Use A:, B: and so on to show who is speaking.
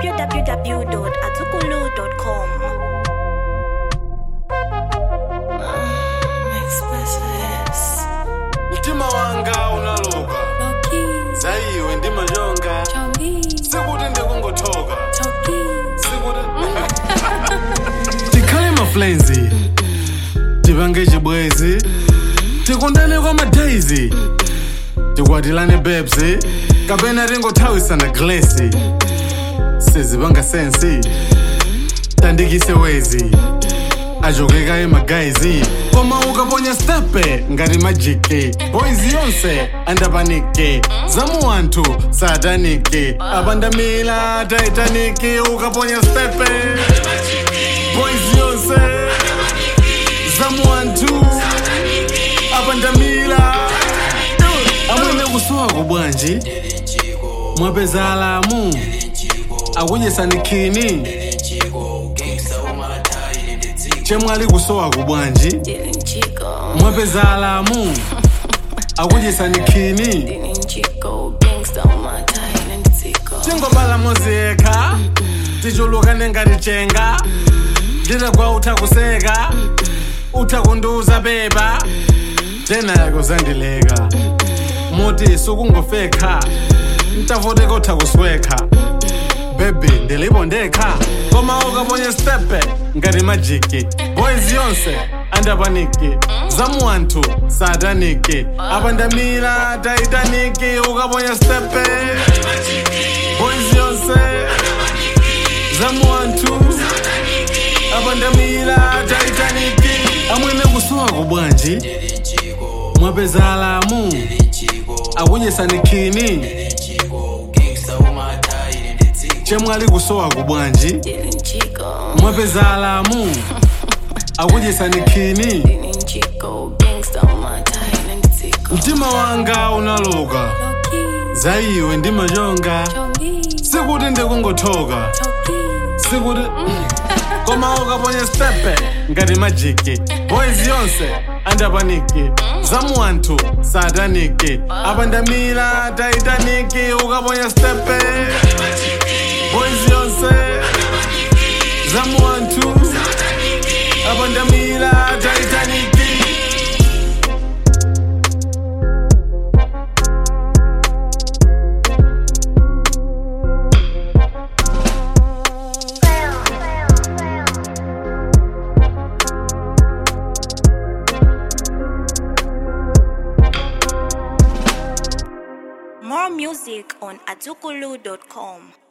A: www.azukulu.com.
B: mtima wanga unaloka zaiwe ndi machonga sikuti ndikungothoka sikuti tikhale maflenzi tipange chibwezi tikundane kwa madaizi tikwatilane bebsi kapena tingothawisana glesi sizipanga sensi tandikise wezi achokeka emagaizi koma ukaponya stepe ngati majiki boys yonse andapaniki zamu anthu sataniki apandamila taitaniki ukaponya stepe boys yonse zamu anthu apandamila amwene kusowa kubwanji mwapeza alamu akudyesani khini chemwali kusowa kubwanji mwapeza alamu akudyesani khini tingobala moziyekha tichulukane ngati chenga nditagwa utha kuseka utha kundiuza beba tena yako zandileka muti sukungofekha ntavoteka utha kuswekha bebi ndilipo ndekha koma ukaponya stepe ngati majiki boys yonse andapaniki zamu anthu sataniki apandamira taitaniki ukaponya stepe boys yonse zamu anthu apandamira taitaniki amwene kusowa kubwanji mwapeza alamu akudyesani khini chemwali kusowa kubwanji mwapeza alamu akudyesani khini mtima wanga unaloka zaiwe ndi machonga sikuti ndikungothoka sikuti koma ukaponya stepe ngati majiki boys yonse andapaniki zamu anthu sataniki apandamira taitaniki ukaponya stepe boys yonse zamu anthu apandamira taitaniki
A: More music on azukulu.com.